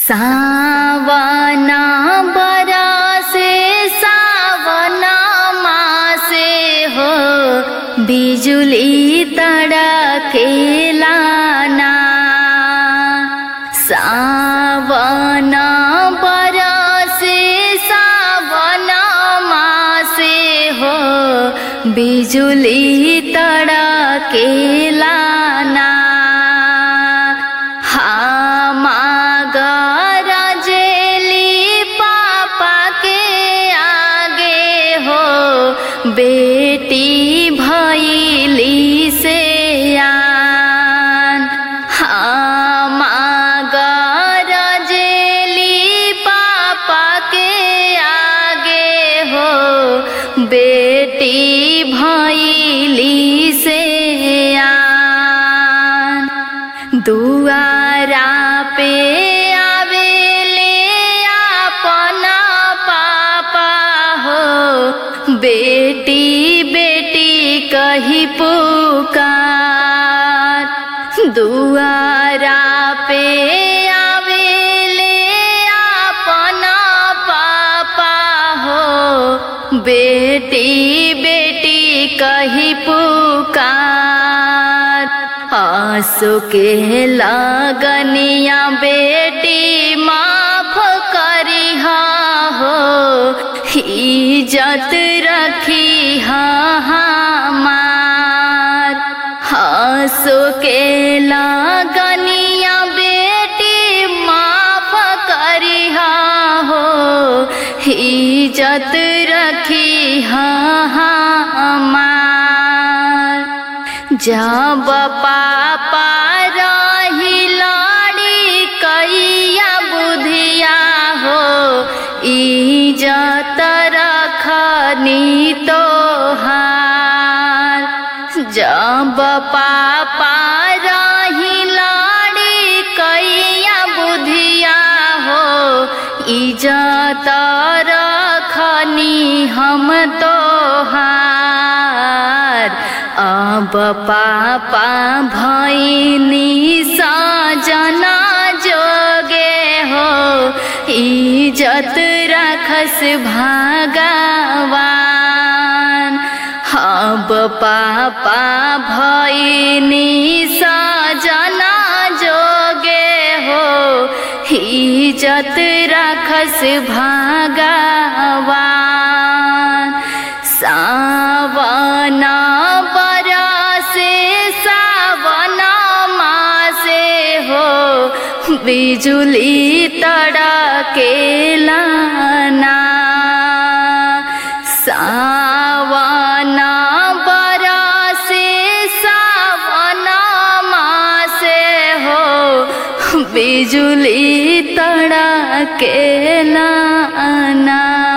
सावना बरसे सावना मासे हो बिजुली तड़केला ना सावना बरसे सावना मासे हो बिजुली तड़केला ना जेली पापा के आगे हो बेटी भैली से आन जेली पापा के आगे हो बेटी भैली से आन दुआरा पे बेटी बेटी कही पुकार दुआरा पे आवेले अपना पापा हो बेटी बेटी कही पुकार आंसू के लगनिया बेटी माफ करी हो इज्जत रखी हमार हंसो के लगनिया बेटी माफ करी हो इज्जत रखी हमार जब पापा रही लड़ी कैया बुधिया हो इज्जत रखनी तोहार जब पापा रही लड़ी कैया बुधिया हो इज्जत रखनी हम तोहार अब पापा भैनी सजना जोगे हो इज्जत रखस भगवान अब पापा भैनी सजना जोगे हो इज्जत रखस भगवान सावना बरसे सावना मासे हो बिजुली तड़केला ना सावना बरसे सावना मासे हो बिजुली तड़केला ना